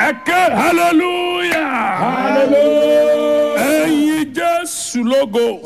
ẹ ké hallelujah Hallelujah. ẹyin jésù lógo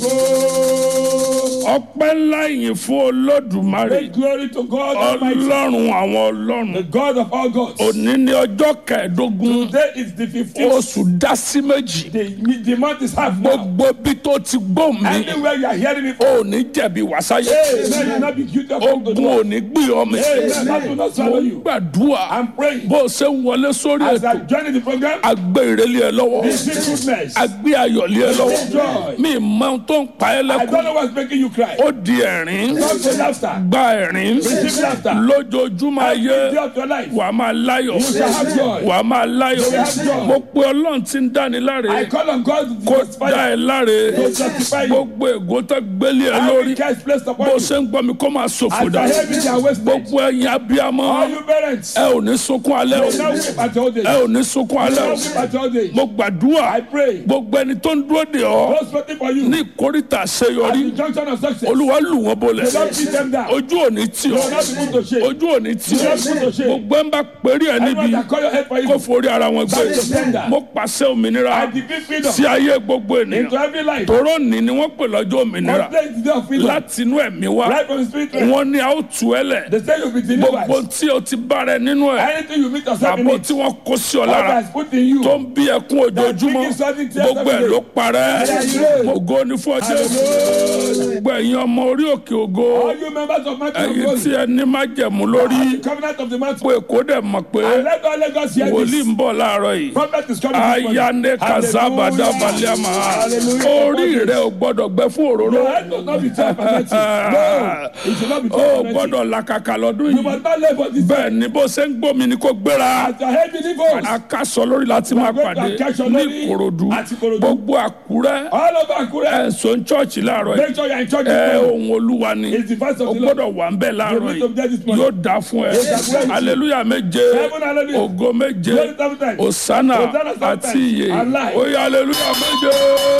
ọpẹ́ ńlá yìí fún olódùmarè Make glory to God Almighty, ọlọ́run àwọn the ọlọ́run God of all gods. òní ní ọjọ́ kẹẹ̀ẹ́dógún Today is the 15th. oṣù dásí méjì The, the month is half now. gbogbo bí tó ti gbó mi Anywhere you are hearing me from, ò ní jẹ̀bi wàsáyé Amen. You will not be guilty of wrong to ogun do. ò ní gbé ọmọ Amen. That will not mo swallow you. gbàdúrà I'm praying. bó o ṣe ń wọlé sórí As I ètò join the program, agbé ìrẹ́lẹ̀ ẹ lọ́wọ́ receive goodness. agbé ayọ̀lẹ̀ ẹ lọ́wọ́ Joy. mi mọ ohun tó ń pa ẹ́ I don't lẹ́kùn know what's making you cry. ó di ẹ̀rín Come to laughter. gba ẹ̀rín Receive laughter. lójoojúmọ́ ayé Every day of your life. wà á máa láyọ̀ You shall have joy. wà á máa láyọ̀ will have joy. mo pe ọlọ́run tí ń dáni láre I call on God to kó justify dá ẹ láre To justify you. gbogbo ègò tó gbélé ẹ every lórí curse placed upon bó you. ṣe ń gbọ́ mi kó máa ṣòfò As dà I hear me, they are wasted. gbogbo ẹ̀yin abiyamọ All you parents, ẹ ò ní sunkún alẹ́ o you now weep at your old age. ẹ ò ní sunkún You alẹ́ now o weep at your old age. mo gbàdúrà I pray. gbogbo ẹni tó ń dúró de ọ Those waiting for you. ní ìkórìtà At àṣeyọrí the junction of success. olúwa lù wọ́n bolẹ̀ Don't beat them down. ojú ò ní tì You ọ́ will not be put to shame. ojú ò ní tì ọ́ You will not be put to shame. gbogbo ẹ̀ ń bá péré ẹ̀ níbi Everyone that call your head for kó you. forí ara wọn gbé That is tender. mo pàṣẹ òmìnira I decree freedom sí ayé gbogbo into ènìyàn every life. tòró ní ni wọ́n pè lọ́jọ́ òmìnira Today is the day of freedom. láti inú ẹ̀mí wá Right from the spirit. realm. wọ́n ní a ó tú ẹ lẹ̀ They say you'll be gbogbo delivered. tí o ti bára ẹ nínú ẹ̀ Anything you meet yourself in àbò it. tí wọ́n kó sí ọ God lára has put in you. tó ń bí ẹkún ojoojúmọ́ gbogbo ẹ̀ ló parẹ́ ògo ní fún ọjọ́ gbogbo ẹ̀yin ọmọ orí òkè ògo All you members of Mountain of ẹ̀yin Glory. tí ẹ ní májẹ̀mú lórí The covenant of the mountain. pé kó dẹ̀ mọ̀ pé And let all Lagos hear wòlíì this. ń bọ̀ láàárọ̀ yìí Prophet is coming this morning. ayane kazabada Hallelujah. baliama Hallelujah. orí rẹ ò gbọ́dọ̀ gbẹ fún òróró Your head must not be tied for nothing. No, it should not be ó tied for nothing. gbọ́dọ̀ làkàkà lọ́dún You yìí must not labor this bẹ́ẹ̀ ni bó ṣe ń gbómi ni kò gbéra As your head believers. akásọ lórí láti máa Gbogbo pàdé akásọ ní lórí ìkòròdú àti Ìkòròdú. gbogbo àkúrẹ́ All over Akure. ẹ̀sùn chọ́ọ̀chì láàárọ̀ yìí Make sure you are in church ẹ this morning. ohun olúwa ni It's the voice of o the Lord. gbọ́dọ̀ wà ń bẹ̀ láàárọ̀ You need to be there this yìí morning. yóò dá fún ẹ Yes, I will. aleluya méje Seven hallelujah. ògo méje Glory seven times. osana Hosanna seven àti times. iye Alive. oye aleluya méje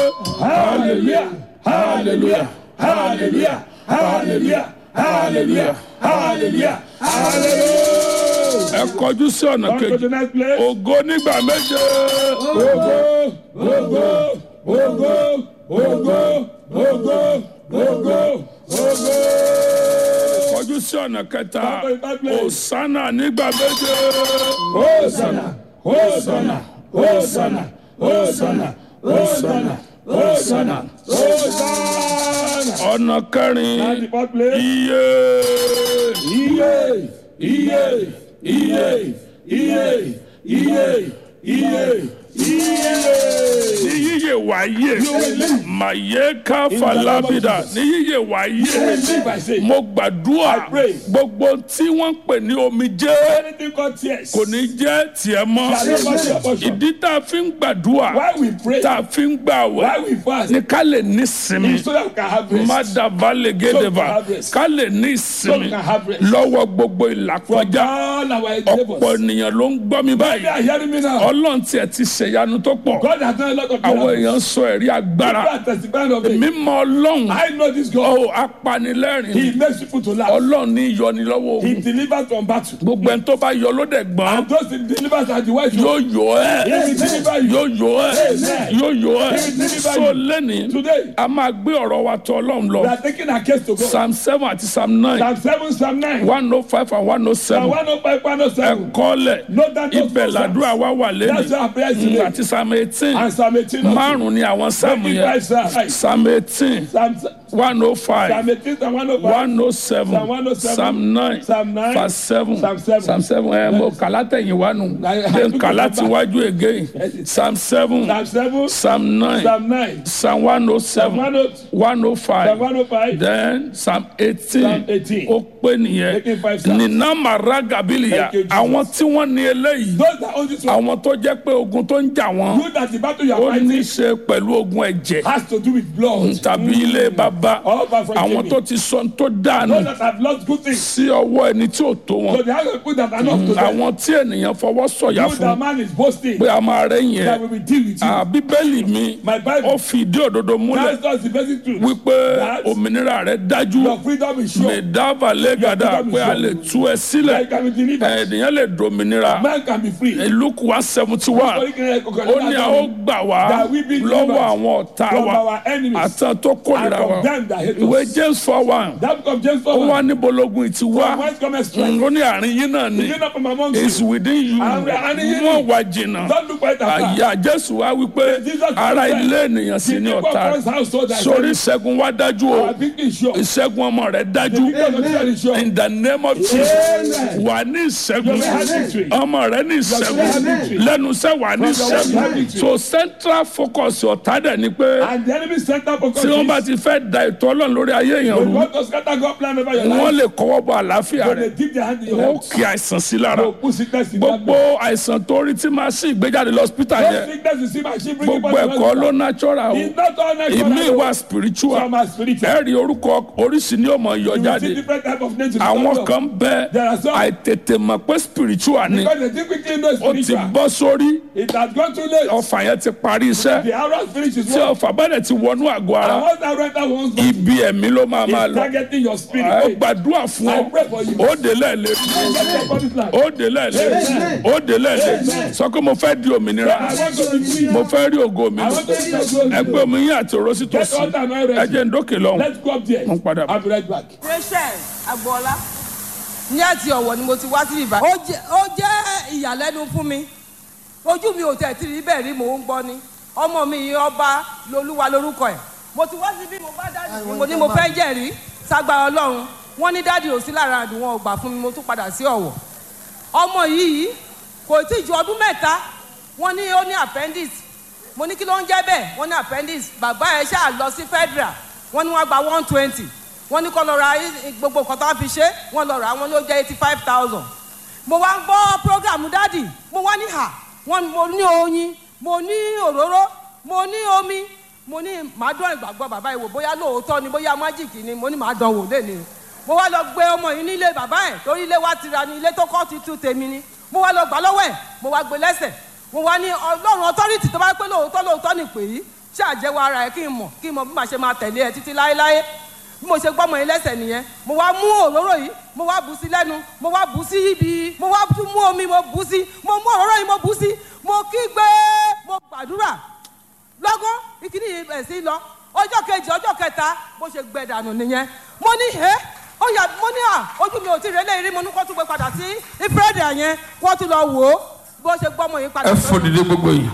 Hallelujah. Hallelujah. Hallelujah. Hallelujah. Hallelujah. Hallelujah. Hallelujah. ẹ kọjú sí ọ̀nà On to kejì the next place. ògo nígbà méje Ogo, ogo, ogo, ogo, ogo, ogo, ogo. kọjú sí ọ̀nà kẹta On to the third place. osana nígbà méje Hosanna, Hosanna, Hosanna, Hosanna, Hosanna, Hosanna, Hosanna. ọ̀nà kẹrin At the fourth place. iye Iye, iye, iye, iye, iye, iye, iye. ní yíyẹ wáyé màyé káfàlábìdà ní yíyẹ wáyé Live by faith. mo gbàdúrà I pray. gbogbo tí wọ́n ń pè ní omijé Anything called tears. kò ní jẹ́ tiẹ̀ mọ́ Shall never be your portion. ìdí tá a fi ń gbàdúrà Why we pray, tá a fi ń gbàwẹ̀ why we fast, ní ká lè ní sinmi so that we can have rest. mádàbá lè gédèbà have rest. ká lè ní So ìsinmi we can have rest. lọ́wọ́ gbogbo From ìlàkọjá all our ọ̀pọ̀ endeavors. ènìyàn ló ń gbọ́ mi They báyìí are hearing me now. ọlọ́run tiẹ̀ ti ṣèyanu tó pọ̀ God has done a lot of àwọn miracles. èèyàn sọ ẹ̀rí agbára God testifying of it. mímọ́ ọlọ́run I know this God. ó apanilẹ́rìn He makes people to laugh. ọlọ́run ní yọni lọ́wọ́ He ogun delivers from battle. gbogbo ẹni tó bá yọ ló dẹ̀ gbọ́n And those he delivers are the wise yóò ones. yọ ẹ́ He will deliver you. yóò yọ ẹ́ Amen. yóò yọ ẹ́ He will deliver so you. lẹ́ni Today, a máa gbé ọ̀rọ̀ wa tọ̀ ọlọ́run we lọ are taking our case to God. psalm seven àti psalm nine Psalm 7, Psalm 9. one oh five and one oh Psalm seven 105, 107. ẹ̀kọ́lẹ̀ Note that those ibẹ̀ two làdúrà wa wà That's lẹ́nu our prayer today. àti psalm eighteen And Psalm 18. also. márùn-ún ni àwọn sáàmù Twenty yẹn five Psalms. psalm eighteen Psalm one oh five. Psalm 18, Psalm 105. one oh seven Psalm 107, psalm nine Psalm 9, verse seven Psalm 7. psalm seven ẹ mo kàlá tẹ̀yìn wá nù I- I then took kàlá it ti back. wájú again psalm seven Psalm 7, psalm nine Psalm 9, psalm one oh Psalm seven 102, one oh Psalm five 105, then psalm eighteen Psalm 18. ó pé nìyẹn Making five psalms. nínà màrá gabiliya Thank you, Jesus. àwọn tí wọ́n ní eléyìí Those that own this one, àwọn tó jẹ́ pé ogun tó ń jà wọ́n you that the battle you are ó ní í fighting ṣe pẹ̀lú ogun ẹ̀jẹ̀ has to do with blood. tàbí ilé bàbá bá All back from àwọn Jamie. tó ti sọ tó dànù Those that have lost good things. sí ọwọ́ ẹni tí ò tó wọn So they have people that are not to them. àwọn tí ènìyàn fọwọ́ sọ̀yà You, fún the man is boasting pé a máa rẹ́yìn that ẹ̀ we will deal with you. Ah, bíbélì mi My Bible. ó fi ìdí òdodo múlẹ̀ That's just the basic truth. wípé That òmìnira rẹ̀ dájú your freedom is sure. mẹ̀dáàbà lẹ́gàdà Your freedom is pé a sure. lè tú ẹ sílẹ̀ Like can be delivered. ènìyàn lè dominira Man can be free. luke one seventy one ó ní a ó gbà wá That we be lọ́wọ́ delivered àwọn ọ̀tá from wa our enemies àtàn tó kórìíra and wa from them that hate ìwé us. james four one That book of James ó 4 wá 1. níbo lógun ìtì wá Whence cometh strength? ó ní àárín yín náà ni You know from among you. is within you And we are in you. wọ́n wá jìnnà Don't look quite afar. àyà jésù wá wípé Jesus ara said, ilé ènìyàn sì The ní people of ọ̀tá God's household are sórí saying, ìṣẹ́gun wá dájú o Our victory is sure. ìṣẹ́gun ọmọ rẹ̀ The dájú victory of God is sure. in the name of jesus wà ní ìṣẹ́gun You will have victory. ọmọ rẹ̀ ní will have ìṣẹ́gun victory. lẹ́nu iṣẹ́ wà ní will have ìṣẹ́gun victory. so central focus ọ̀tá dẹ̀ ni pé And the enemy center for tí wọ́n bá countries. ti fẹ́ da ètò ọlọ́run lórí ayé èèyàn When rú you want to scatter God plan over your wọ́n life, lè kọ́wọ́ bọ àlàáfíà when rẹ̀ they dip their hand in your wọ́n health, kí àìsàn sí lára they will put sickness in that gbogbo àìsàn tó rí tí máa sí ìgbéjáde lọ́sítà Those yẹn sickness you see machine bring gbogbo ẹ̀kọ́ ló natural o It's not all natural. ìmí ìwà spiritual Some are spiritual. ẹ rí orúkọ oríṣi ní ọmọ yọ You see jáde different type of names. in the àwọn Bible. kan bẹ There are some- àìtètè mọ̀ pé spiritual ni Because they think quickly know ó ti spiritual. bọ́ sórí It has gone too late. ọfà yẹn ti parí iṣẹ́ The arrow finish is tí one. ọfà bá dẹ̀ ti wọnú àgọ́ ara And once that renter wants to ibi ẹ̀mí ló máa máa is lọ targeting your ó spirit. gbàdúrà fún ọ I pray for you. ó dé lẹ́ẹ̀lẹ́ Get your body's life. ó dé lẹ́ẹ̀lẹ́ ó dé lẹ́ẹ̀lẹ́ sọ pé mo fẹ́ di òmìnira I want to be free. mo fẹ́ rí ògo mi I want to see your glory. ẹgbẹ́ omi yín àti òró sí Get tòsí all time I ẹ ready. jẹ́ ń dókè lọ́hùn Let's go up there. Mo ń padà bọ̀. I'll be right back. rachel agboola ní àti ọ̀wọ̀ ni mo ti wá sí ibà. ó jẹ́ ó jẹ́ ìyàlẹ́nu fún mi ojú mi ò tẹ̀ tí rí bẹ́ẹ̀ rí mò ń gbọ́ ni ọmọ mi yìí ọba lolúwa lorúkọ ẹ̀ mo ti wá sí bí mo bá dáàdì mi mo ní mo fẹ́ jẹ̀rí ságbára ọlọ́run wọ́n ní dáàdì ò sí lára àdùn wọn ò gbà fún mi mo tún padà sí ọ̀wọ̀ ọmọ yìí kò tí ju ọdún mẹ́ta wọ́n ní ó ní appendix mo ní kí ló ń jẹ́ bẹ́ẹ̀ wọ́n ní appendix bàbá ẹ̀ ṣáà lọ sí federal wọ́n ní wọ́n gba one twenty wọ́n ní kó lọ ra i- gbogbo nǹkan tó wọ́n fi ṣe wọ́n lọ rà á wọ́n ló jẹ́ eighty five thousand mo wá ń gbọ́ program dádì mo wá ní hà wọ́n mo ní oyin mo ní òróró mo ní omi mo ní màá dán ìgbàgbọ́ bàbá yìí wò bóyá lóòótọ́ ni bóyá májìkì ni mo ní màá dán wò lẹ́nu mo wá lọ gbé ọmọ yìí nílé bàbá ẹ̀ torí ilé wa ti ra ni ilé tó kọ́ ti tú tèmi ni mo wá lọ gbà lọ́wọ́ ẹ̀ mo wá gbé lẹ́sẹ̀ mo wá ní ọlọ́run authority tó bá pé lóòótọ́ lóòótọ́ ni pè yí ṣáàjẹ́wọ́ ara ẹ̀ kí n mọ̀ kí n mọ̀ bí màá ṣe máa tẹ̀lé ẹ títí láéláé bí mo ṣe gbọ́mọ yín lẹ́sẹ̀ nìyẹn mo wá mú òróró yìí mo wá bù sí lẹ́nu mo wá bù sí ibi mo wá tún mú omi mo bù sí mo mú òróró yìí mo bù sí mo kígbe mo gbàdúrà lọ́gán ìkíní yìí bẹ̀ sí lọ ọjọ́ kejì ọjọ́ kẹta bó ṣe gbẹ dànù nìyẹn mo ní ẹ́ ó yà mo ní à ojú mi ò tí ì rẹ́lẹ̀ rí mo ní kó tún gbé padà sí ìfúrẹ́dì yẹn kó tún lọ wò ó bó ṣe gbọ́mọ yìí padà. ẹ fò dìde gbogbo yìí.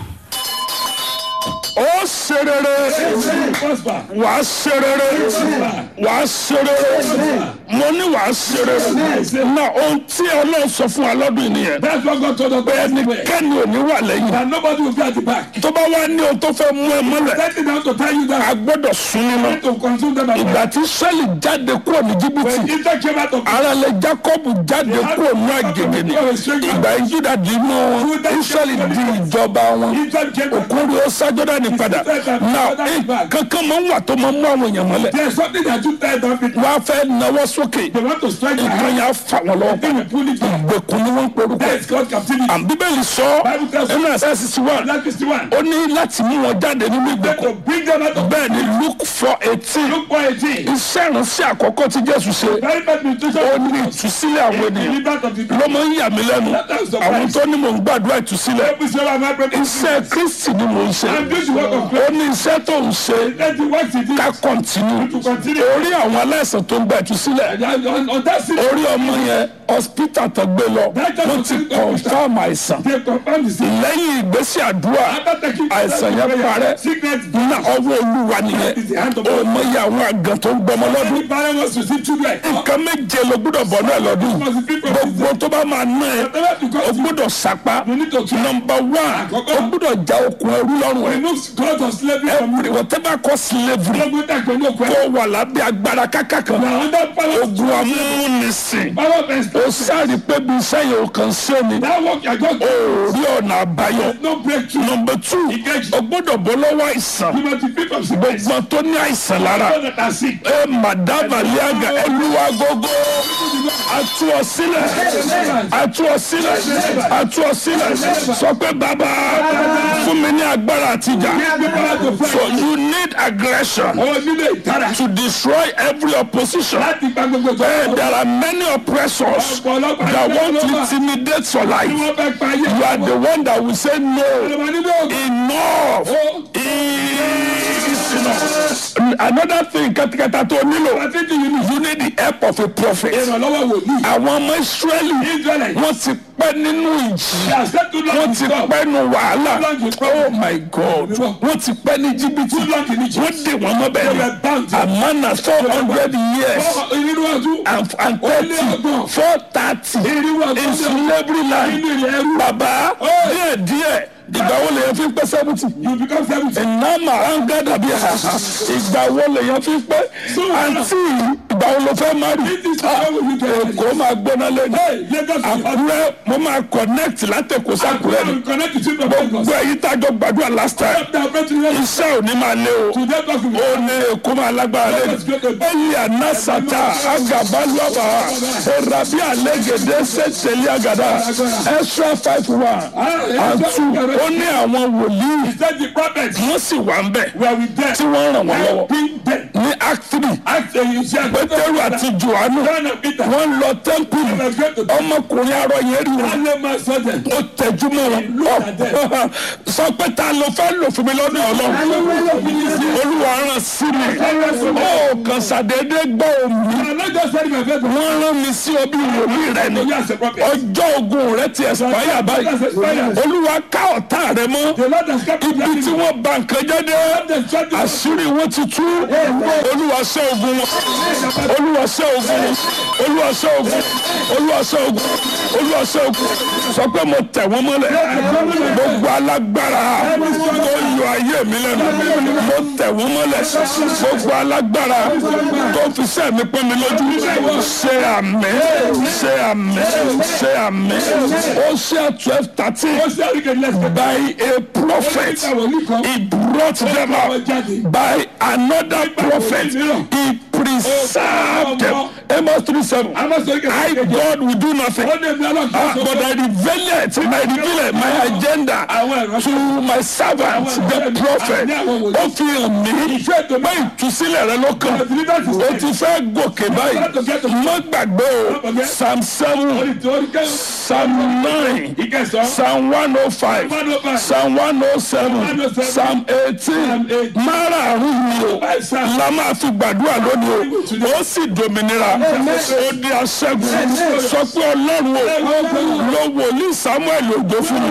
ó ṣe rere Prosper. wà á ṣe rere wà á ṣe rere mo ní wà á ṣe rere náà ohun tí ọlọ́run sọ fún wa lọ́dún yìí nìyẹn That's what God told us. pé ẹnikẹ́ni ò ní wà lẹ́yìn That nobody will be at the back. tó bá wá ní ohun tó fẹ́ mú ẹ mọ́lẹ̀ Let it down to tell you a that gbọ́dọ̀ sún nínú to consume them as ìgbà tí sẹ́lì jáde kúrò ní When jìbìtì Israel came out of ara lẹ jacobu jáde kúrò ní àgègè ni ìgbà yìí juda di inú wọn israẹli di ìjọba wọn Israel came out. òkúri ó sájọ́dá ní padà náà kankan máa ń wà tó máa ń mú àwọn èèyàn mọ́lẹ̀ There's something that you tell them people. wọ́n á fẹ́ nawọ́ sókè They want to strike their nǹkan hand. yẹn á fà wọ́n lọ́wọ́ They will pull it down. ìgbèkùn ni wọ́n ń porúkọ That is called captivity. àmì bíbélì sọ ẹnu ẹsẹ̀ sísí wà That is the one. ó ní láti mú wọn jáde nínú Then ìgbèkùn to bring them out of bẹ́ẹ̀ ni luke four eighteen Look for a thing. iṣẹ́ ìránṣẹ́ àkọ́kọ́ tí jésù ṣe Very bad nutrition. ó ní ìtúsílẹ̀ àwọn ènìyàn Deliverance of the ló máa ń yà mí lẹ́nu àwọn tó ní mò ń gbàdúrà ìtúsílẹ̀ Every single man pray. iṣẹ́ kristi ni mò ń ṣe I'm doing the work of ó ní iṣẹ́ tó ń ṣe Let the work he did. ká kọ̀ntínú To continue. orí àwọn aláìsàn tó ń gba ìtúsílẹ̀ And on, on that city, orí ọmọ yẹn hospital tó gbé lọ wọ́n ti confam àìsàn they confirm the sin. lẹ́yìn ìgbésí àdúrà After taking àìsàn yẹn parẹ́ Sickness. ní ọwọ́ olúwa nìyẹn ó mọ iye àwọn àgàn tó ń gbọmọ lọ́dún Any parent wants to see children. nǹkan méje ló gbúdọ̀ bọ̀ náà lọ́dún gbogbo tó bá máa ná ẹ Whatever to o go to. gbúdọ̀ sapa You need to try. nọmba one o gbúdọ̀ já okùn ẹrú lọ́rùn ẹ Remove Remove God of slavery from every you. whatever cause slavery Gbogbo dàgbẹ́ ní òkú ẹ̀. tó wà lábẹ́ agbára kákà kan Na under power. ogun amúnisìn Power of ó extortion. sáré pé bí iṣẹ́ yẹn ò kàn sí ni That work you are just ó rí ọ̀nà àbáyọ. no breakthrough. number two Ìkejì. o gbọ́dọ̀ bọ́ lọ́wọ́ àìsàn You must be free from sickness. gbọ́n tó ní àìsàn lára Those that are sick. ẹ madama liaga ẹlúwa gógó atu ọ sílẹ̀ atu ọ sílẹ̀ atu ọ sílẹ̀ sọ pé bàbá fún mi ní agbára àtijà Give me power to so fight. you need aggression Ọwọ́ nílé ìtara. to destroy every opposition Láti gba gbogbo Eh, ìjọba. there are many oppressors that want to intimidate your Tí life wọ́n fẹ́ pa ayé. you are the one that will say no. Ìjọba nínú ògùn. enough is enough. another thing kẹtẹkẹtẹ tó nílò Pàtẹ́jì yìí ni. you need the help of a prophet. Ìrànlọ́wọ́ wòlíì. àwọn ọmọ israẹli Israelite. wọ́n ti pẹ́ nínú ìjì They are set to wọ́n long ti stop. pẹ́ nínú wàhálà Too long to oh my god wọ́n ti pẹ́ ní jìbìtì Too long in Egypt. wọ́n dè wọ́n mọ́ They bẹ́ẹ̀ were bound. ni amana four hundred years Ìrírú ọdún. and and Ó lé thirty ọgbọ̀n. four thirty Ìrírú ọdún. in slavery land Nínú ìrìn ẹrú. bàbá díẹ̀ díẹ̀ ìgbà wo lèyàn fi pẹ́ seventy You become seventy. ìnáma angada bíi haha ìgbà wo lèyàn fi pẹ́ àǹtí ìgbà wo ló fẹ́ má rí This is how we get ready. èkó máa gbóná lẹ́nu Lagos is hot. àkúrẹ́ mo máa connect látẹ̀kọ́ sàkúrẹ́ ni Now connect the children of Lagos. gbogbo èyí tájọ gbàdúrà last time Now breaking the iṣẹ́ ò ní máa lé o Today God will ó ní èkó máa lágbára lẹ́nu ẹ̀yìn ànásàtà agabaluaba erabi alẹ́gẹ̀dẹ́ sẹ́tẹ̀lẹ́ àgàdà extra five one and two ó ní àwọn wòlíì He said the prophets wọ́n sì wà ń bẹ̀ were with them. tí wọ́n ràn wọ́n lọ́wọ́ Helping them. ní act three After you shall pétérù àti johannu John and Peter. wọ́n lọ tẹ́ḿpìlì They were great to ọmọkùnrin arọ yẹn rí wọn Only man saw them. ó tẹjú mọ́ wọn sọ pé ta ló fẹ́ lò fún mi lọ́dún ọlọ́run olúwa rán sí mi ó kàn ṣàdédé gbọ́ omi I'm not just telling my faith. wọ́n rán mi sí ọbí wòlíì rẹ ni You as a prophet. ọjọ́ ogun rẹ ti ẹ̀sìpáyà báyìí olúwa ká ọ̀tá rẹ mọ́ The Lord has kept ibi tí wọ́n ba nǹkan jẹ́ dé àṣírí wọn ti tú olúwa ṣẹ́ ogun wọn olúwa ṣẹ́ ogun wọn olúwa ṣẹ́ ogun olúwa ṣẹ́ ogun olúwa ṣẹ́ ogun sọ pé mo tẹ̀ wọ́n mọ́lẹ̀ gbogbo alágbára tó yọ ayé mi lẹ́nu mo tẹ̀ wọ́n mọ́lẹ̀ gbogbo alágbára tó fi sẹ́ mi pọ́n mi lójú ṣe àmì ṣe àmì ṣe àmì ó ṣe twelve thirteen by a prophet he brought them out by another prophet he preserved them amos three seven I God will do nothing ah, but I reveal it I reveal it my agenda to my servant the prophet ó fi hàn mí pé ìtúsílẹ̀ rẹ ló kàn ó ti fẹ́ gòkè báyìí má gbàgbé o psalm seven psalm nine psalm one oh five psalm one oh seven psalm eighteen márààrún yìí o la máa fi gbàdúrà lónìí o ó sì dòmìnira ó di aṣẹ́gun sọ pé ọlọ́run o lo wòlíì samuel òjò fún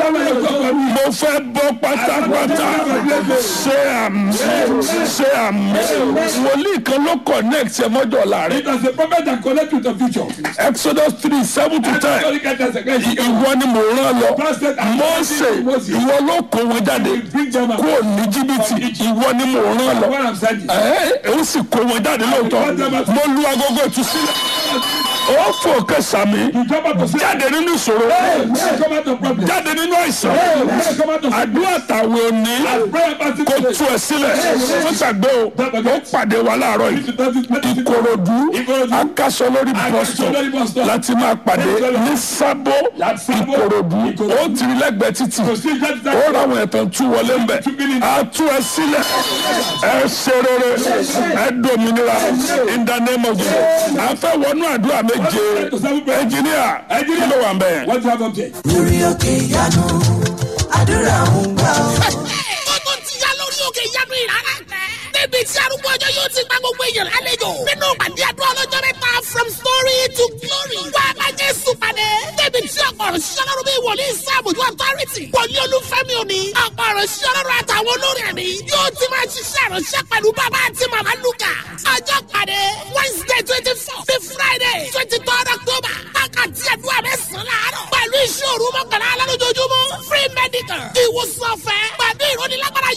mi mo fẹ́ bọ́ pátápátá ṣé àmì ṣé àmì wòlíì kan ló connect ẹ mọ́jọ́ láàrin It was a prophet that connect with the future. exodus three seven to ten ìwọ ni mò ń rán lọ mọ́ọ̀sẹ̀ ìwọ ló kó wọn jáde Bring them out. kúrò ní jìbìtì ìwọ ni mò ń rán lọ What I'm saying. ẹ ó sì kó wọn jáde lóòótọ́ mo lu agogo ìtúsílẹ̀ ó fò kẹsàmì You come out to say, jáde nínú ìṣòro hey, hey, come out to problem. jáde nínú àìsàn Hey, hey, come out to àdúrà tàwọn òní prayer party kò today. tú ẹ sílẹ̀ wọ́n gbàgbé o ó pàdé wa láàárọ̀ yìí ìkòròdú akásọ lórí bọ́sítọ̀ láti máa pàdé ní sábó ìkòròdú ó tìrí lẹ́gbẹ̀ẹ́ títì ó ráwọn ẹ̀tàn tú wọlé ń bẹ̀ á tú ẹ sílẹ̀ ẹ ṣe rere ẹ dòmìnira in the name of Jesus à ń fẹ́ wọnú àdúrà méje ẹnjìníà kí ló wà ń bẹ̀. What do you have up there? lórí òkè ìyanu àdúrà ń gbà ó. Gbogbo ti ya lórí òkè ìyanu ìrara tẹ. Níbi tí arúgbó ọjọ́ yóò ti gba gbogbo èèyàn lálejò. Nínú ìpàdé àdúrà ọlọ́jọ́ mẹ́ta from story to glory. Wá a máa Jésù pàdé. Níbi tí ọ̀pọ̀ ọ̀rọ̀ ṣiṣẹ́ lọ́rùn bí wòlíì sáàbùjú authority. Wòlíì olúfẹ́mi òní. Ọ̀pọ̀ ọ̀rọ̀ ṣiṣẹ́ lọ́rùn àtàwọn olórin ẹ̀mí. Yóò ti máa ṣiṣẹ́ ìránṣẹ́ pẹ̀lú bàbá àti màmá Lúkà. Ọjọ́ pàdé Wednesday twenty four sí Friday twenty third October. Wákàtí àdúrà mẹ́sàn-án láàárọ̀. Pẹ̀lú iṣẹ́ òru mọ́kànlá alálójoojúmọ́. Free medical. Ìwòsàn ọ̀fẹ́. Pẹ̀lú ìrónilágbára yóò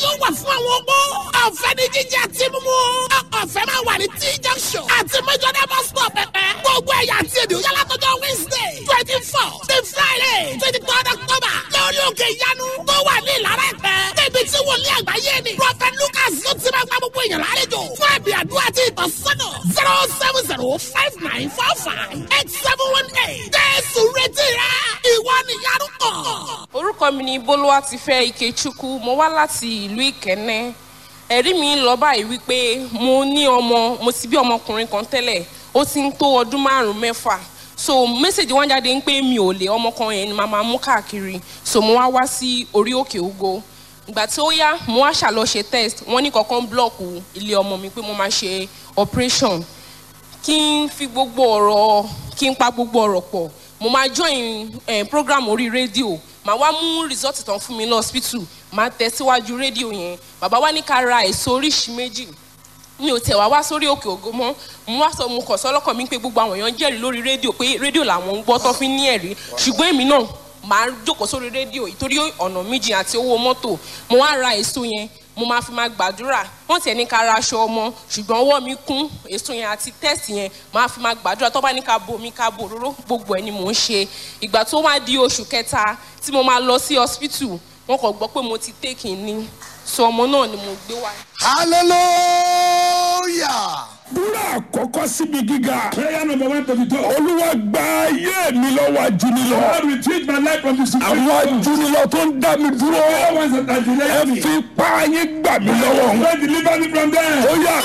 fún àwọn opó. ọ̀fẹ́ ní jíjẹ àti mímú. ọ̀fẹ́ máa wà ní t junction. àti mẹ́jọ́dá bus stop pẹ̀pẹ́. gbogbo ẹ̀yà àti èdè òyà látọjọ́ wednesday twenty four the friday twenty third october. lórí òkè ìyanu tó wà ní ìlara ẹ̀pẹ́. níbi tí wòlíì àgbáyé ni. prophet lucas ló ti máa gba gbogbo èèyàn lálejò. fún ẹ̀bì àdúrà àti ìtọ́sọ́nà zero seven zero five nine four five eight seven one eight. jésù retí rẹ ìwọ nìyanu kàn. orúkọ mi ni bolúwatifẹ́ ikechukwu mo wá láti ìlú ìkẹ́nẹ́ ẹ̀rí mi lọ báyìí wípé mo ní ọmọ mo ti bí ọmọkùnrin kan tẹ́lẹ̀ ó ti ń tó ọdún márùn-ún mẹ́fà so mẹ́sẹ̀gì wọn jáde ń pé mi ò lè ọmọ kan yẹn ni màá máa mú káàkiri so mo wá wá sí orí òkè ògo ìgbà tí ó yá mo wá ṣàlọ́ ṣe test wọ́n ní kankan blọ́ọ̀kù ilé ọmọ mi pé mo máa ṣe operation kí n fi gbogbo ọ̀rọ̀ kí n pa gbogbo ọ̀rọ̀ pọ̀ mo máa join eh, program orí rédíò màá wá mú result tán fún mi lọ hospital màá tẹ̀ síwájú rédíò yẹn bàbá wa ní ká ra èso oríṣi méjì mi ò tẹ̀ wá wá sórí òkè ògo mọ́ mo wá sọ mo kọ̀ sọ́lọ́kàn mi pé gbogbo àwọn èèyàn jẹ́rìí lórí rédíò pé rédíò làwọn ń gbọ́ tó fi ní ẹ̀rí ṣùgbọ́n èmi náà màá jókòó sórí rédíò ìtorí ọ̀nà méjì àti owó mọ́tò mo wá ra èso yẹn mo máa fi máa gbàdúrà wọ́n tiẹ̀ ní ká ra aṣọ ọmọ ṣùgbọ́n ọwọ́ mi kún èso yẹn àti tẹ́sì yẹn máa fi máa gbàdúrà tó bá ní ká bo omi ká bo òróró gbogbo ẹ̀ ni mò ń ṣe ìgbà tó wá di oṣù kẹta tí mo máa lọ sí hospital wọ́n kàn gbọ́ pé mo ti take ní so ọmọ náà ni mo gbé wá. hallelujah. búra àkọ́kọ́ síbi gíga Prayer number one to the top. olúwa gba ayé mi lọ́wọ́ ajúnilọ God will change my life from the situation. àwọn ajúnilọ tó ń dá mi dúró All ones that are ẹ delaying me. fi pa ayé gbà mí lọ́wọ́ wọn. God deliver me from them. ó yà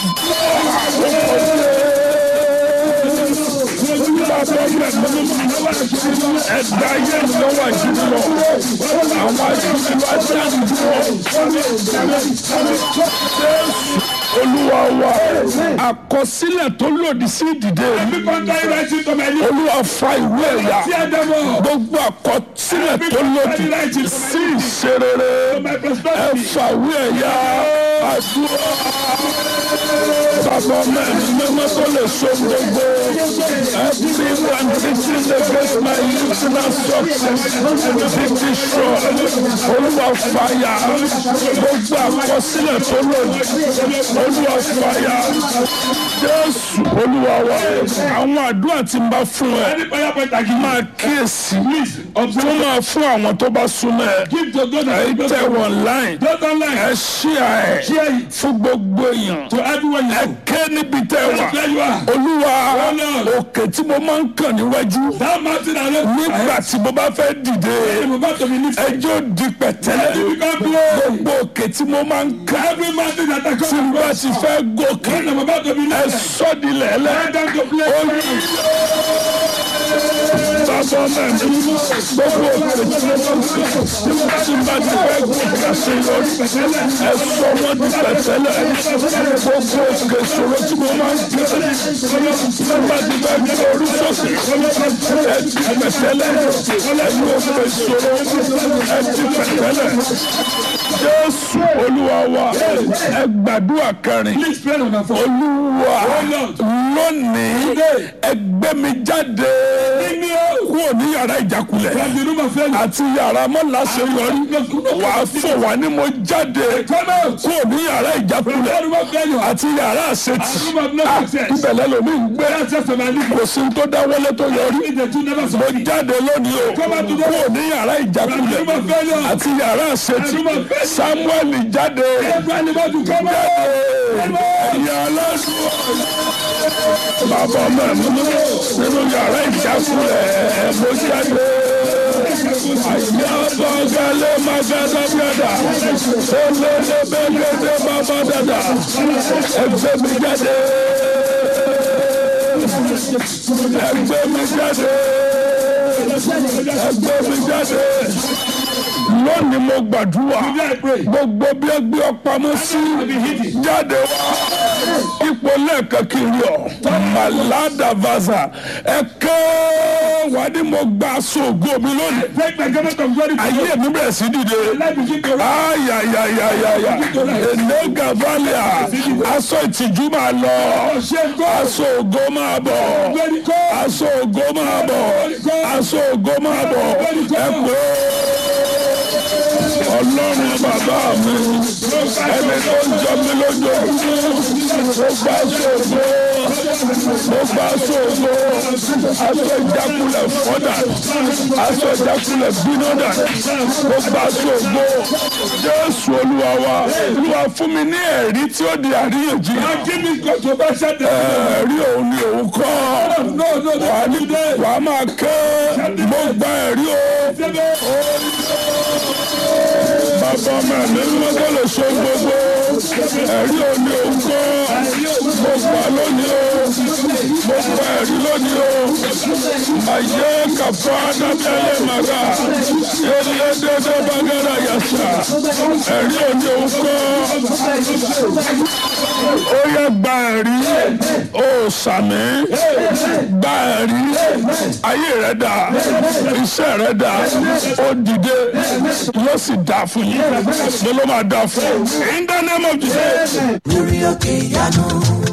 ẹ̀dá ayé mi lọ́wọ́ ajúnilọ àwọn ajúnilọ ajá mi dúró. olúwa wa àkọsílẹ̀ tó lòdì sí ìdìde mi Every contrary rising to my lips. olúwa fa ìwé ẹ̀yà Tear them up. gbogbo àkọsílẹ̀ tó lòdì sí ìṣerere My ẹ prosperity. fàwé ẹ̀yà àdúrà bàbá mẹ́rin mímọ́ tó lè so gbogbo every one teaching against my personal success be destroyed olúwa fàyà gbogbo àkọsílẹ̀ tó lòdì olúwa fàyà jésù olúwa wa àwọn àdúrà tí n bá fún ẹ Any prayer point I give máa kíyèsí Observe. tó máa fún àwọn tó bá súnmọ́ ẹ Give to God ẹ and tẹ wọn láì Don't online. ẹ ṣíà ẹ Share it fún gbogbo èèyàn to everyone you ẹ know. ké níbi tẹ wà Where you are. olúwa Lord. òkè tí mo máa ń kàn níwájú That mountain alone. nígbà tí mo bá fẹ́ dìde I'm about to be lifted. ẹjọ́ di pẹ̀tẹ́lẹ̀ Let it become glory. gbogbo òkè tí mo máa ń kàn Every mountain that I tí come mo bá across. ti fẹ́ gòkè When I'm about to be ẹ lifted. sọ́dilẹ̀ ẹlẹ́ Let them to play. bàbá mẹ́rin gbogbo òkè tí mo máa ń kàn tí mo bá ti fẹ́ gòkè àṣeyọrí ẹ sọ wọ́n di pẹ̀tẹ́lẹ̀ gbogbo òkè ìṣòro tí mo máa ń kàn tí mo bá ti fẹ́ gbé orí sókè ẹ di pẹ̀tẹ́lẹ̀ ẹ̀yin òkè ìṣòro ẹ di pẹ̀tẹ́lẹ̀ jésù olúwa wa ẹ gbàdúrà kẹrin Please pray number four. olúwa lónìí ẹgbẹ́ mi jáde kúrò ní yàrá ìjákulẹ̀ From the room of failure. àti yàrá mọ́láṣeyọrí wà á fò wá ní mo jáde Come out. kúrò ní yàrá From the ìjákulẹ̀ room of failure. àti yàrá àṣetì room of no Ah, success. ibẹ̀lẹ̀ lomi ń gbé That's just my living. kò sí tó dáwọ́lé tó yọrí If the two never mo succeed. jáde lónìí o Come out today. kúrò ní yàrá ìjákulẹ̀ From the room of failure. àti yàrá àṣetì From the room of failure. samuel jáde Everybody about to come out. ẹ̀yà aládùn bàbá mẹ́rin nínú yàrá ìjákulẹ̀ mo jáde. Ayabagale magada biada, olele begede baba dada, ẹgbẹ́ mi jáde, ẹgbẹ́ mi jáde, ẹgbẹ́ mi jáde. Lónìí mo gbàdúrà gbogbo bí ẹ gbé ọ pamọ́ sí jáde wá ipò lẹ́ẹ̀kan kiri ọ̀ màládà vaza ẹ kẹ́ wà ní mo gba aṣọ ògo mi lónìí Take my garment of glory. ayé mi bẹ̀rẹ̀ sí dìde Life begin to rise. ayayayayaya èlé gavalia aṣọ ìtìjú máa lọ aṣọ ògo máa bọ̀ aṣọ ògo máa bọ̀ aṣọ ògo máa bọ̀ ẹ pé ọlọ́run bàbá mi ẹni tó ń jọ mí lójú mo gbà sóògbó mo gbà sóògbó aṣọ ìjákulẹ̀ fọ́dà aṣọ ìjákulẹ̀ bínọ́dà mo gbà sóògbó jésù olúwa wa olúwa fún mi ní ẹ̀rí tí ó di àríyànjiyàn Give me controversial decision. ẹ̀rí òun ni òun kọ́ No, no, no. wà á ní wà á máa ké mo gba ẹ̀rí o bàbá ọmọ mi mímọ́ tó lè so gbogbo ẹ̀rí òun ni òun kọ́ mo gbà lónìí o mo gba ẹ̀rí lónìí o àyè kàfọ́ adábẹ́lẹ́ màgà ilé dédé bàgẹ́rẹ́ yàtà ẹ̀rí òun ni òun kọ́ ó yẹ gba ẹ̀rí ó sàmì gba ẹ̀rí ayé rẹ̀ dà iṣẹ́ rẹ̀ dà ó dìde yóò sì dà fún yín mo ló máa dà fún yín in the name of Jesus. lórí òkè ìyanu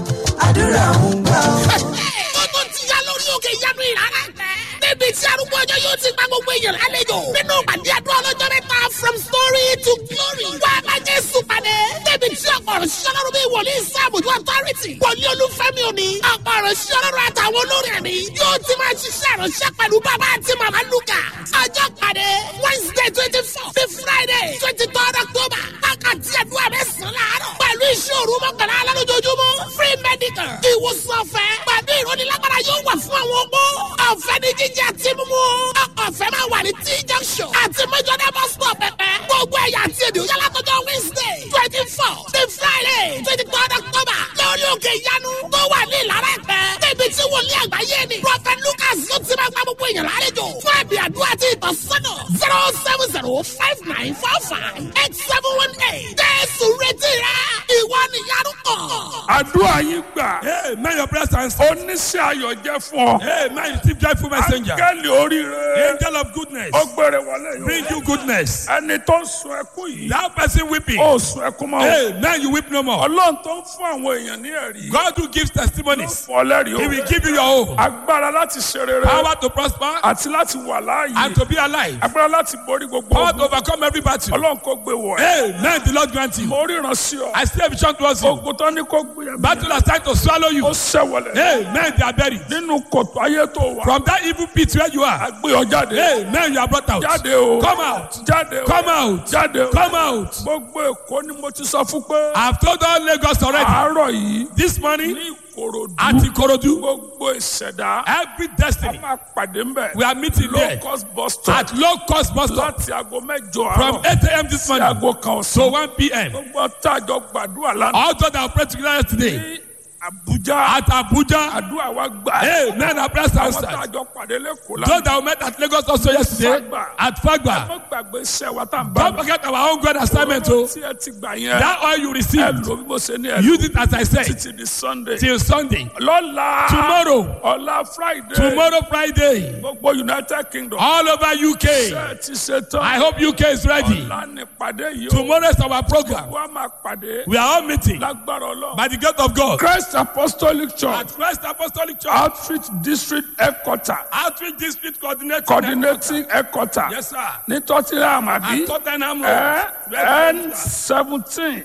àdúrà ń gbà ọ́. ó tún ti yá lórí òkè ìyanu ìrara tẹ. níbi tí arúgbó ọjọ́ yóò ti gba gbogbo èèyàn lálejò. nínú pàdé àdúrà ọlọ́jọ́ mẹ́ta from story to glory. wá a bá jésù pàdé. níbi tí ọ̀pọ̀ ọ̀rọ̀ ṣiṣẹ́ lọ́rùn bíi wòlíì sáàbùjú authority. wòlíì olúfẹ́mi òní. ọ̀pọ̀ ọ̀rọ̀ ṣiṣẹ́ lọ́rùn àtàwọn olórí ẹ̀mí. yóò ti máa ṣiṣẹ́ ìránṣẹ́ pẹ̀lú bàbá àti màmá lukà. ọjọ́ pàdé wednesday twenty four sí friday twenty third october. wákàtí àdúrà mẹ́sàn-án láàárọ̀. pẹ̀lú iṣẹ́ òru mọ́kànlá alálójoojúmọ́. free medical. ìwòsàn ọ̀fẹ́. pàdé ìrónilágbára yóò wà fún àwọn opó. ọ̀fẹ́ ní jíjẹ àti mímú. ọ̀fẹ́ máa wà ní t junction. àti mẹ́jọ́dá bus stop pẹ̀pẹ́. gbogbo ẹ̀yà àti èdè òyà látọjọ́ wednesday twenty four sí friday twenty third october. lórí òkè ìyanu tó wà ní ìlara ẹ̀pẹ́. níbi tí wòlíì àgbáyé ni. prophet lucas yóò ti máa gba gbogbo èèyàn lálejò. fún ẹ̀bì àdúrà àti ìtọ́sọ́nà zero seven zero five nine four five eight seven one eight. jésù retí rẹ ìwọ nìyanu kàn. àdúrà yín gbà Hey, man, your prayers are answered. oníṣẹ́ ayọ̀ jẹ́ fún ọ Hey, man, you receive joyful messenger. áńgẹ́lì oríire Angel of goodness. ó gbére wọlé Bring yìí you goodness. ẹni tó ń sun ẹkún yìí That person weeping. ó sun ẹkún mọ́ Hey, man, you weep no more. ọlọ́run tó ń fún àwọn èèyàn ní ẹ̀rí God who gives testimonies. fún ọlẹ́rìí He o will give you your own. agbára láti ṣe rere Power to prosper àti láti wà and láàyè to be alive. agbára láti borí gbogbo Power to ogun overcome every battle. ọlọ́run kò gbé wọ̀ ẹ́ Hey, man, the Lord grant you. mo ríran sí ọ I see a vision towards you. ogun tó ní kó gbé ẹ Battle has tried to swallow you. ó ṣẹ̀wọ̀lẹ̀ Hey, man, they are buried. nínú kòtò ayé tó wà From that evil pit where you are. gbé ọ jáde Hey, man, you are brought out. jáde o Come out. jáde o Come out. jáde o Come out. gbogbo èkó ni mo ti sọ fún pé I've told all Lagos already. àárọ̀ yìí This morning ní ìkòròdú at Ikorodu, gbogbo ìṣẹ̀dá every destiny, máa pàdé ńbẹ̀ we are meeting low there cost bus stop at low cost bus stop láti aago mẹ́jọ from àárọ̀ 8 a.m. this sí morning aago kan to ọ̀sán 1 p.m. gbogbo tájọ gbàdúrà lánàá All those that are praying together yesterday ní Àbújá at Abuja. àdúrà wa gbà Hey, men are blessed àwọn outside. tájọ pàdé lẹ́kọ̀ọ́ Those lánàá that we met at Lagos also yesterday Fagba. at Fagba. mo gbàgbé iṣẹ́ wa tá à ń bá Don't forget our own God assignment. Oh, tí ẹ ti gbà yẹn that oil you ẹ received, lò bí mo ṣe ní ẹ lò use it as I said títí di Sunday till Sunday. lọ́la Tomorrow, ọ̀la Friday tomorrow Friday, gbogbo United Kingdom all over UK. ṣe ẹ ti ṣe tán I hope UK is ready. ọ̀la ní pàdé yìí o Tomorrow is our program. wọ́n á máa pàdé We are all meeting lágbára Ọlọ́run. by the grace of God Christ Apostolic Church at Christ Apostolic Church Outreach District Headquarter Outreach District Coordinator. Coordinating Headquarter Yes, sir. ní Tottenham àbí At Tottenham ẹ Road. N seventeen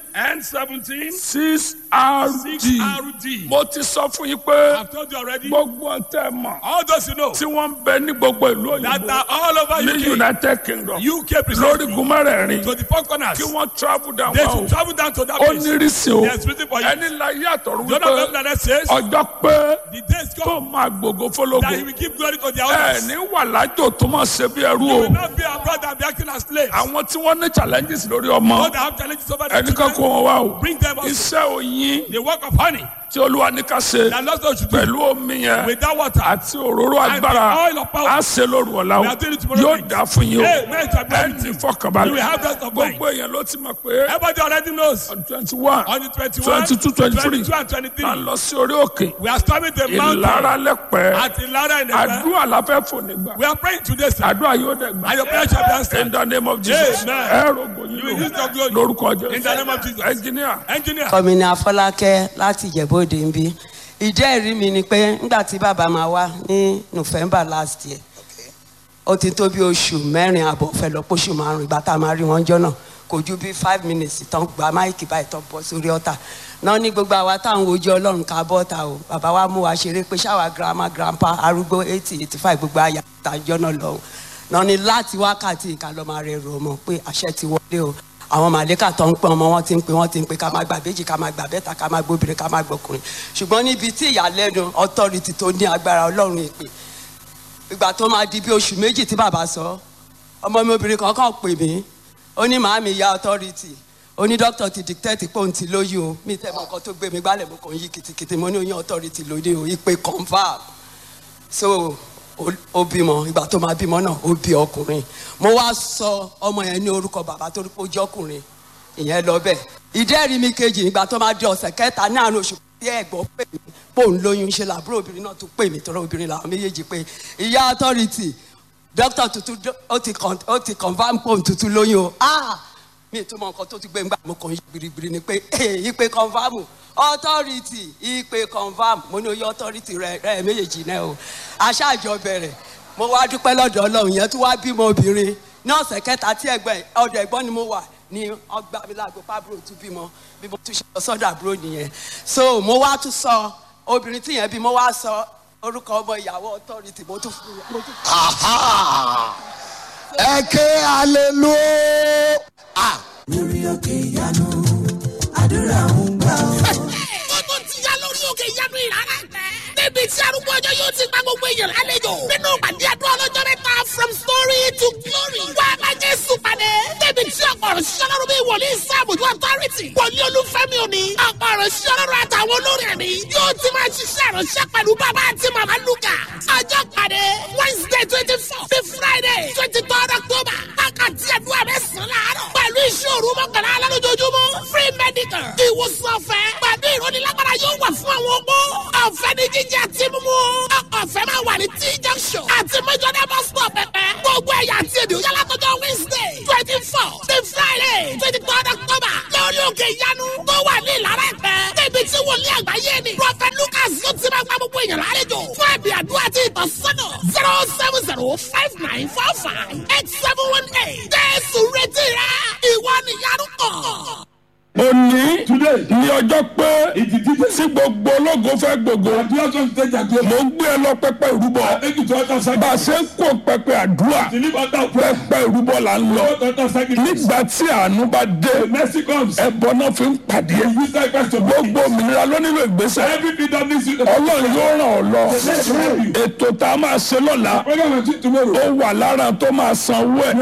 N17 six RD. 6RD. Mo ti sọ fún yín pé I've told you already. gbogbo ọ̀tẹ̀ mọ̀ All those you know tí wọ́n ń bẹ ní gbogbo ìlú that òyìnbó are all over ní UK. United Kingdom UK lórí precisely gúnmẹ́rẹ̀ẹ̀rin to the four corners. kí wọ́n travel down They wá o. should travel down to that Ó place. ní rísí o There's written for you. ẹni la yàtọ̀ The other wípé verse that says ọjọ́ pé the days tó come máa gbogbo that fọlọ́gbò he will give glory to their ẹ owners. ní wà lájò tó máa ṣe bí ẹrú You o will not be abroad and be acting as slaves. àwọn tí wọ́n ní challenges lórí ọmọ All that have challenges over their ẹnì kan kó children, wọn wá o bring them also. iṣẹ́ oyin The work of honey tí olúwa ní ká ṣe that Lord God should do pẹ̀lú omi yẹn with that water. àti òróró And the agbára oil of power. á ṣe lóru ọ̀la o We are doing it tomorrow yóò night. dá fún yín o Amen. To ẹ bless ní you. fọkànbalẹ̀ You will have rest of mind. gbogbo èèyàn ló ti mọ̀ pé Everybody already knows. twenty one On the 21, 22, 23. 22 and 23, máa lọ sí orí òkè we are storming the mountain ìlara lẹ́pẹ́ at Ilara in the àdúrà la fẹ́ fò nígbà We are praying today, sir. àdúrà yóò dẹ̀ gbà. And your prayer shall be in answered. the name of Jesus Amen. ẹ rògbò yín You will use your glory. lórúkọ jésù In the name of Jesus. ẹnjìníà Engineer. kọ́mi ní afọlákẹ́ láti ìjẹ́bóde ń bí ìdí ẹ̀rí mi ni pé nígbà tí bàbá máa wá ní november last year ó ti tó bí oṣù mẹ́rin àbọ̀ fẹ́ lọ póṣù márùn ìgbà tá a máa rí wọn jọ náà kò ju bí five minutes tán gba máìkì báyìí tán bọ́ sórí ọ̀tà náà ní gbogbo àwa táwọn ojú ọlọ́run ká bọ́ ta o bàbá wa mú wa ṣeré pé ṣáwa grandma grandpa arúgbó eighty eighty five gbogbo àyà àtàjọ náà lọ́hùn náà ní láti wákàtí ìka lọ́ máa rẹ̀ rò ọmọ pé àṣẹ ti wọlé o àwọn màlẹ́kà tó ń pẹ́ ọmọ wọn ti ń pè wọ́n ti ń pè ká máa gbà méjì ká máa gbà bẹ́ta ká máa gbóbìnrin ká máa gbọkùnrin ṣùgbọ́n níbi tí ìyàlẹ́nu authority tó ní agbára ọlọ́run ìpè ìgbà tó máa di bí oṣù méjì tí bàbá sọ ọmọ mi obìnrin kan kàn pè mí ó ní màámi ya authority ó ní dókítà ti dictate pé òun ti lóyún o mi tẹ́ mọ nǹkan tó gbé mi gbálẹ̀ mo kàn yí kìtìkìtì mo ní oyún authority lóde o ìpè confam so ó- ó bímọ ìgbà tó máa bímọ náà ó bí ọkùnrin mo wá sọ ọmọ yẹn ní orúkọ bàbá tó rí pé ó jẹ́ ọkùnrin ìyẹn lọ bẹ́ẹ̀ ìdẹ́rìí mi kejì ìgbà tó máa di ọ̀sẹ̀ kẹta ní àárín oṣù tí ẹ̀gbọ́n pè mí pò ń lóyún ṣe làbúrò obìnrin náà tún pè mí tọrọ obìnrin làwọn méjèèjì pé ìyá authority dókítà tuntun dó- ó ti con- ó ti confam pò ń tuntun lóyún o ah mi tún mọ nǹkan tó ti gbé ngbà mo kàn yí gbirigbiri ni pé ee ìpè confam authority ìpè confam mo ní oyè authority rẹ rẹ méjèèjì náà o aṣáájọ bẹ̀rẹ̀ mo wá dúpẹ́ lọ́dọ̀ ọlọ́run yẹn tún wá bímọ obìnrin ní ọ̀sẹ̀ kẹta tí ẹgbẹ́ ọ̀dọ̀ ẹ̀gbọ́n ni mo wà ní ọgbà mi lágbo pàbúrò tún bímọ bí mo tún ṣe lọ sọ́dọ̀ àbúrò nìyẹn so mo wá tún sọ obìnrin tí yẹn bí mo wá sọ orúkọ ọmọ ìyàwó authority mo tún fún mo tún Aha! ẹ ké hallelujah. lórí òkè ìyanu àdúrà ń gbà ó. ó tó ti yá lórí òkè ìyanu ìrara tẹ. níbi tí arúgbó ọjọ́ yóò ti gba gbogbo èèyàn lálejò. nínú pàdé àdúrà ọlọ́jọ́ mẹ́ta from story to glory. wá a bá jésù pàdé. níbi tí ọ̀pọ̀ ọ̀rọ̀ ṣiṣẹ́ lọ́rùn bíi wòlíì sáàbùjú authority. wòlíì olúfẹ́mi òní. ọ̀pọ̀ ọ̀rọ̀ ṣiṣẹ́ lọ́rùn àtàwọn olórí ẹ̀mí. yóò ti máa ṣiṣẹ́ ìránṣẹ́ pẹ̀lú bàbá àti màmá lukà. ọjọ́ pàdé wednesday twenty four sí friday twenty third october. wákàtí àdúrà mẹ́sàn-án láàárọ̀. pẹ̀lú ìṣòro mọ́kànlá alálójoojúmọ́. free medical. ìwòsàn ọ̀fẹ́. pẹ̀lú ìrónilágbára yóò wà fún àwọn opó. ọ̀fẹ́ ni jíjẹ àti mímú. ọ̀fẹ́ máa wà ní t junction. àti mẹ́jọ́dá bus stop pẹ̀pẹ́. gbogbo ẹ̀yà àti èdè òyà látọjọ́ wednesday twenty four sí friday twenty third october. lórí òkè ìyanu tó wà ní ìlara ẹ̀pẹ́. níbi tí wòlíì àgbáyé ni. prophet lucas yóò ti máa gba gbogbo èèyàn lálejò. fún ẹ̀bì àdúrà àti ìtọ́sọ́nà zero seven zero five nine four five eight seven one eight. jésù retí rẹ ìwọ nìyanu kàn. òní ní ọjọ́ pé tí gbogbo ológo fẹ́ gbogbo mo ń gbé ẹ lọ pẹpẹ ìrúbọ bá a ṣe ń kó pẹpẹ àdúrà pẹpẹ ìrúbọ là ń lọ nígbà tí àánú bá dé ẹbọ náà fi ń pàdé gbogbo òmìnira ló nílò ìgbésẹ̀ ọlọ́run yóò ràn ọ́ lọ ètò tá a máa ṣe lọ́la ó wà lára tó máa sanwó ẹ̀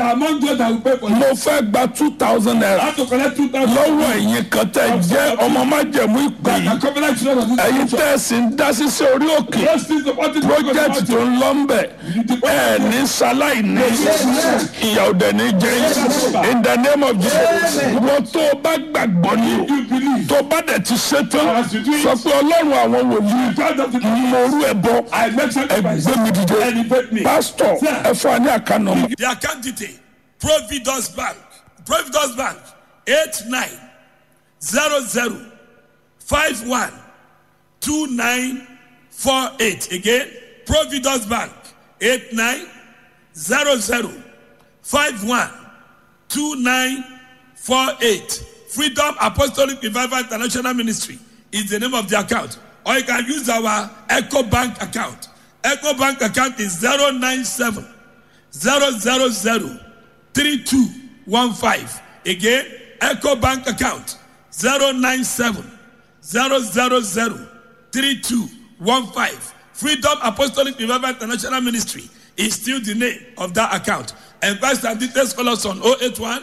mo fẹ́ gba two thousand naira lọ́wọ́ ẹ̀yin kan tẹ́ jẹ́ ọmọ májẹ̀mú ìpè yìí ẹ̀yin tẹ́ ẹ sì ń dá sísẹ́ orí òkè project tó ń lọ ń bẹ̀ ẹ̀ ní sáláì ní ìyà òdẹ̀ ní jẹ́ yín. in the name of Jesus wọ́n tó o bá gbàgbọ́ ní o tó o bá dẹ̀ ti ṣe tán sọ pé ọlọ́run àwọn wòlíì mo rú ẹ bọ ẹgbẹ́ mi dìde pásítọ̀ ẹ fún wa ní àkànnà. The account detail Providence Bank Providence Bank eight nine zero zero five one two nine four eight again Providence Bank eight nine zero zero five one two nine four eight Freedom Apostolic Revival International Ministry is the name of the account or you can use our Echo Bank account Echo Bank account is zero nine seven zero zero zero three two one five again Echo Bank account zero nine seven zero zero zero three two one five Freedom Apostolic Revival International Ministry is still the name of that account and pastor details call us on 081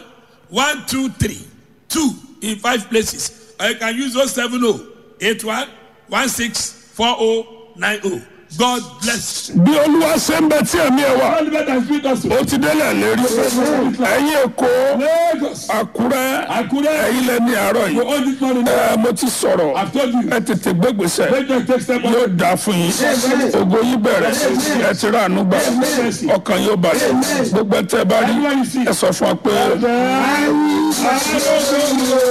123 2 in five places or you can use 070 81 164090 God bless you. bí olúwa ṣe ń bẹ tí ẹ̀mí ẹ wà ó ti délẹ̀ lérí ẹ̀yin èkó àkúrẹ́ ẹ̀yin lẹ ní àárọ̀ yìí ẹ mo ti sọ̀rọ̀ ẹ tètè gbégbèsè yóò dà fún yín ògo yín bẹ̀rẹ̀ ẹ ti rà ànú gbà ọkàn yóò balẹ̀ gbogbo ẹ tẹ́ ẹ bá rí ẹ sọ fún wa pé.